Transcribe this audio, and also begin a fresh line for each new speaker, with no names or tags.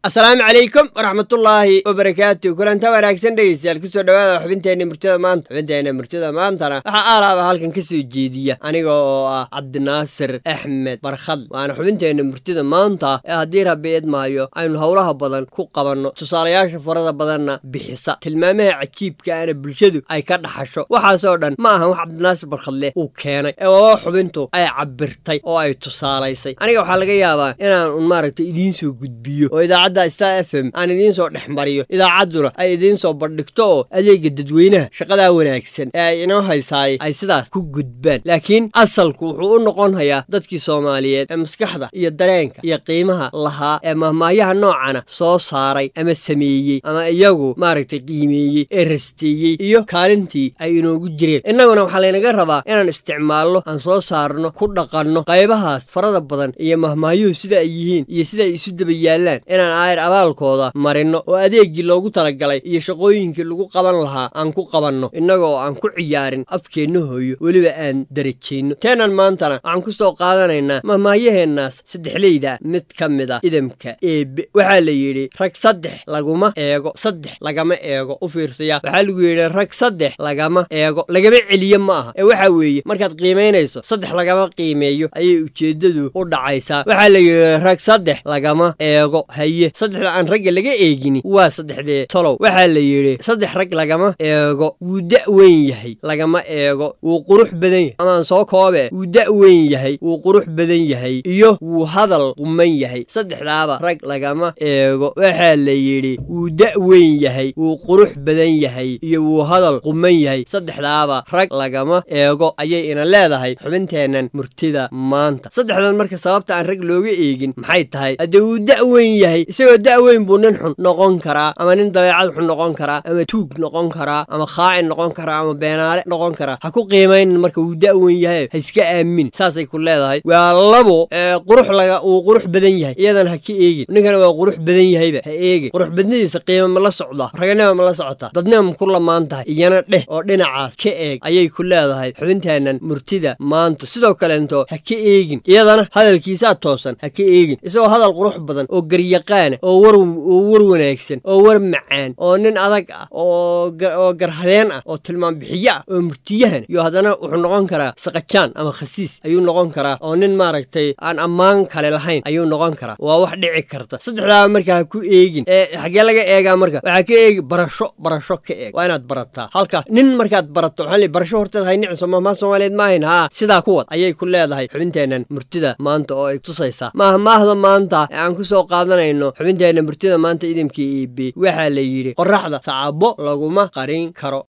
asalaamu calaykum waraxmatullaahi wabarakaatu kulanta wanaagsan dhegeystayaal kusoo dhawaada xubinteenna murtida maanta xubinteenna murtida maantana waxaa aalaaba halkan ka soo jeediya aniga oo ah cabdinaasir axmed barkhad waana xubinteenna murtida maanta ee haddii rabbi idmaayo aynu howlaha badan ku qabanno tusaalayaasha farada badanna bixisa tilmaamaha cajiibka ana bulshadu ay ka dhaxasho waxaasoo dhan ma ahan wax cabdinaasir barkhadleh uu keenay ee waaba xubintu ay cabirtay oo ay tusaalaysay aniga waxaa laga yaabaa inaan un maaragtay idiin soo gudbiyo oo idaacadda star f m aan idiin soo dhex mariyo idaacadduna ay idiin soo bandhigto oo adeega dadweynaha shaqadaa wanaagsan ee ay inoo haysaay ay sidaas ku gudbaan laakiin asalku wuxuu u noqon hayaa dadkii soomaaliyeed ee maskaxda iyo dareenka iyo qiimaha lahaa ee mahmaahyaha noocana soo saaray ama sameeyey ama iyagu maaragtay qiimeeyey ee rasteeyey iyo kaalintii ay inoogu jireen innaguna waxaa laynaga rabaa inaan isticmaalno aan soo saarno ku dhaqanno qaybahaas farada badan iyo mahmaahyuhu sida ay yihiin iyo sida ay isu daba yaallaan inaan aayar abaalkooda marino oo adeeggii loogu talagalay iyo shaqooyinkii lagu qaban lahaa aan ku qabanno innaga oo aan ku ciyaarin afkeenna hooyo weliba aan darajayno teenan maantana waxaan ku soo qaadanaynaa mahmaahyaheennaas saddexleyda mid ka mid a idamka eebe waxaa la yidhi rag saddex laguma eego saddex lagama eego u fiirsaya waxaa lagu yidhi rag saddex lagama eego lagama celiyo ma aha ee waxaa weeye markaad qiimaynayso saddex lagama qiimeeyo ayay ujeeddadu u dhacaysaa waxaa la yidhi rag saddex lagama eego haye saddexda aan ragga laga eegini waa saddexdee tolow waxaa la yidhi saddex rag lagama eego wuu da' weyn yahay lagama eego wuu qurux badan yahay amaan soo koobe wuu da' weyn yahay wuu qurux badan yahay iyo wuu hadal quman yahay saddexdaaba rag lagama eego waxaa la yidhi wuu da' weyn yahay wuu qurux badan yahay iyo wuu hadal quman yahay saddexdaaba rag lagama eego ayay ina leedahay xubinteennan murtida maanta saddexdan marka sababta aan rag looga eegin maxay tahay haddee wuu da' weyn yahay isagoo da' weyn buu nin xun noqon karaa ama nin dabeecad xun noqon karaa ama tuug noqon karaa ama khaacin noqon karaa ama beenaale noqon karaa ha ku qiimaynin marka wuu da' weyn yahay ha iska aamin saasay ku leedahay waa labo qurux laga wuu qurux badan yahay iyadan ha ka eegin ninkana waa qurux badan yahayba ha eegin qurux badnadiisa qiima ma la socdaa raganima ma la socotaa dadnima ma ku lamaan tahay iyana dheh oo dhinacaas ka eeg ayay ku leedahay xubinteennan murtida maanta sidoo kaleento ha ka eegin iyadana hadalkiisaa toosan ha ka eegin isagoo hadal qurux badan oo garyaqaana oo war oo war wanaagsan oo war macaan oo nin adag ah oo garhadeen ah oo tilmaam bixiyo ah oo murtiyahan iyo haddana wuxuu noqon karaa saqajaan ama khasiis ayuu noqon karaa oo nin maaragtay aan ammaan kale lahayn ayuu noqon karaa waa wax dhici karta saddexdaaba marka ha ku eegin ee xaggee laga eegaa marka waxaa ka eegi barasho barasho ka eeg waa inaad barataa halkaas nin markaad barato waxaa le barasho horteed haynicso mahmaa soomaaliyeed maahayn haa sidaa kuwad ayay ku leedahay xubinteennan murtida maanta oo ay tusaysaa mahmaahda maanta ee aan ku soo qaadanayno xubinteenna murtida maanta idamkii iibi waxaa la yidhi qorraxda sacabo laguma qarin karo